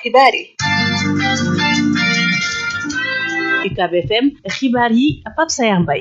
xibaar yi UCAB FM xibaar yi Pape Sayar Mbaye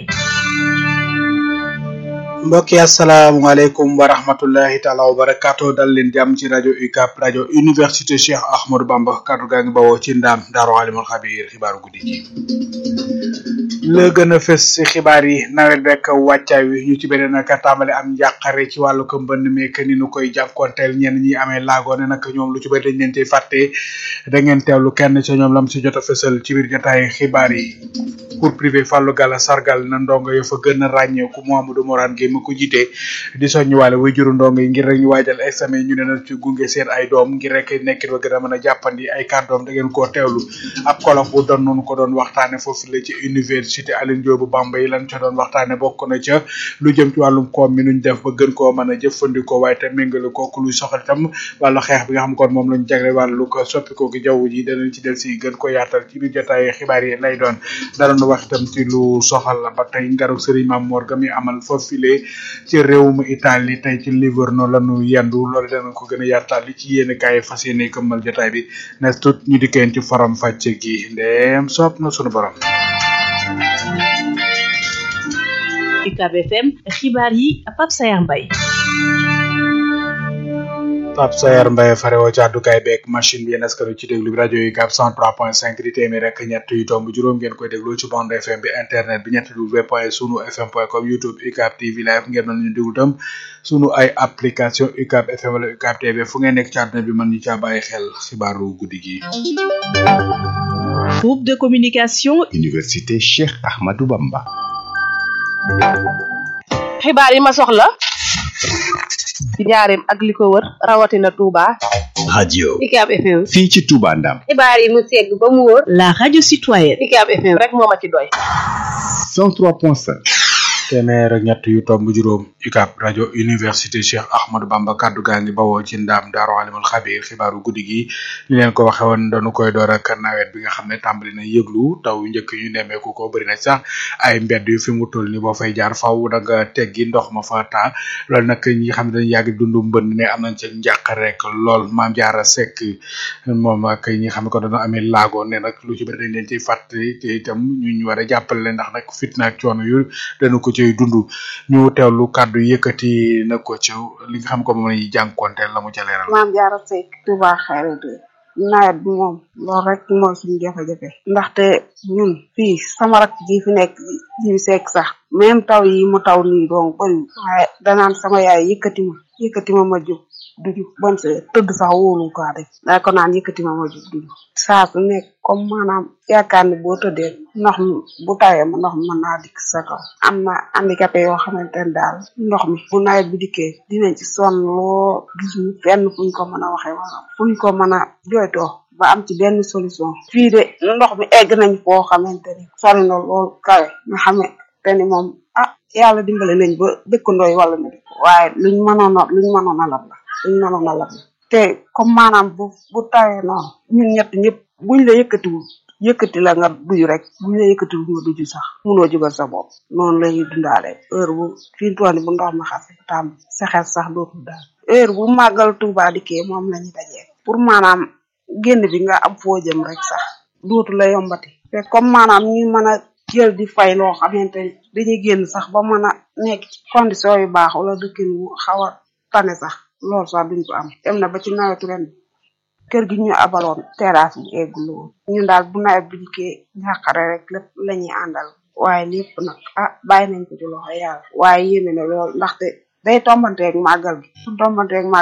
mbokk yi asalaamaaleykum wa rahmatullahi taala wa barakaatu dal leen jàmm ci rajo UCAB rajo université Cheikh Ahmadou Bamba kaddu gaa ngi bawoo ci ndaam daaru alimul xabiir xibaaru guddi gi la gën a fës ci xibaar yi nawet bekk wàccaay wi ñu ci beneen nag tàmbali am njàqare ci wàllu ko mbënn meek ni nu koy jànkonteel ñenn ñi amee laagoo ne nag ñoom lu ci bëri dañ leen ciy fàtte da ngeen teewlu kenn ca ñoom lam si jot a fësal ci biir jotaay xibaar yi cours privé Fallou Gala sargal na ndongo yo fa gën a ràññeeku Mouhamadou Morane Gueye ma ko jiite di soññiwaale way juru ndongo yi ngir rek ñu waajal examen ñu ne na ci gunge seen ay doom ngir rek nekkit ba gën a mën a jàppandi ay kàddoom da ngeen koo teewlu ab kolof bu doon noonu ko doon waxtaane foofu la ci université Alioune Diop bu Bambey lan ca doon waxtaane bokk na ca lu jëm ci wàllum koom mi nuñ def ba gën koo mën a jëfandikoo waaye te méngale kooku luy soxal itam wàllu xeex bi nga xam kon moom lañ jagle wàllu ko soppikoo gi jaww ji danañ ci del si gën ko yaatal ci biir jotaay xibaar yi lay doon danañ wax itam ci lu soxal ba tey ngaru Serigne Mame Mor ga mi amal foofile ci réewum Italie tey ci Livorno lañu yendu loolu danañ ko gën a yaatal li ci yéen kaay fas yéene këmmal jotaay bi ne tut ñu dikkeen ci faram fàcce gi ndeem soob na sunu borom UCAB FM xibaar yi Pape Sayar Mbaye Pape Sayar Mbaye farewoo ci àddukaay beeg machine bi yéen askanu ci déglu bi rajo yi UCAB 103.5 di téeméer rek ñett yu tomb juróom ngeen koy déglu ci bande FM bi internet bi ñett w point sunu fm point com youtube UCAB TV live ngeen mën ñu déglu tam sunu ay application UCAB FM wala UCAB TV fu ngeen nekk ci àdduna bi mën ñu caa bàyyi xel xibaaru guddi gi. groupe de communication université Cheikh Ahmadou Bamba. xibaar yi ma soxla ci njaareem ak li ko wër rawatina Touba. radio UCAB FM. fii ci Touba Ndam. xibaar yi mu segg ba mu wóor. la radio citoyenne UCAB FM rek moo ma ci doy. 103.5. téeméer ak ñett yu tomb juróom UCAB rajo université Cheikh Ahmadou Bamba kaddu gaa ngi bawoo ci ndaam daaru alimul xabiir xibaaru guddi gi ñu leen ko waxe woon dañu koy door ak nawet bi nga xam ne tàmbali na yëglu taw yu njëkk ñu nemmeeku ko bëri na sax ay mbedd yu fi mu toll ni boo fay jaar faw da nga teggi ndox ma fa taa loolu nag ñi xam ne dañu yàgg dundu mbënd ne am nañ ca njàq rek lool maam jaara sekk moom ak ñi xam ne ko dañoo amee laago ne nag lu ci bëri dañ leen ciy fàttali te itam ñu ñu war a jàppale leen ndax nag fitna ak coono yu dañu ko cay dund ñu teewlu kàddu yëkkati na ko ci li nga xam ko moom lañuy jànkonteel la mu ca leeral maam jaara Seck Touba Xayra de nawet bi moom loolu rek mooy suñu jafe-jafe ndaxte ñun fii sama rak ji fi nekk ji Seck sax même taw yi mu taw nii donc bëri waaye danaan sama yaay yëkkati ma yëkkati ma ma jóg duju bon se tëdd sax wóolu ko def daa ko naan yëkkati ma ma jóg duju saa su nekk comme maanaam yaakaar ni boo tëddee ndox mi bu tawee ma ndox mi mën naa dikk sa kaw am na handicapé yoo xamante ne daal ndox mi bu nawet bi dikkee dinañ ci sonn loo gis ñu fenn fuñ ko mën a waxee wala fuñ ko mën a jooytoo ba am ci benn solution fii de ndox mi egg nañ foo xamante ni sori na lool kawe nga xamante ni moom ah yàlla dimbale nañ ba dëkkandooy wala na waaye luñ mënoon a luñ mënoon a lab la luñ mënoon a lab la te comme maanaam bu bu tawee noonu ñun ñett ñëpp buñ la yëkkatiwul yëkkati la nga duju rek buñ la yëkkatiwul nga duju sax munoo jógal sa bopp noonu la ñuy dundaale heure bu fii tooni bu ndox ma xase tam sa xel sax dootul daal heure bu màggal Tuuba dikkee moom la ñu dajee pour maanaam génn bi nga am foo jëm rek sax dootu la yombati te comme maanaam ñu mën a jël di fay loo xamante ni dañuy génn sax ba mën a nekk ci condition yu baax wala dëkkin wu xaw a tane sax loolu sax duñ ko am dem na ba ci nawetu ren kër gi ñu abaloon terrasse bi eggul woon ñun daal bu nawet bi dikkee ñàqare rek lépp la ñuy àndal waaye lépp nag ah bàyyi nañ ko ci loxo yàlla waaye yéeme na lool ndaxte day tombanteeg màggal gi su tombanteeg màggal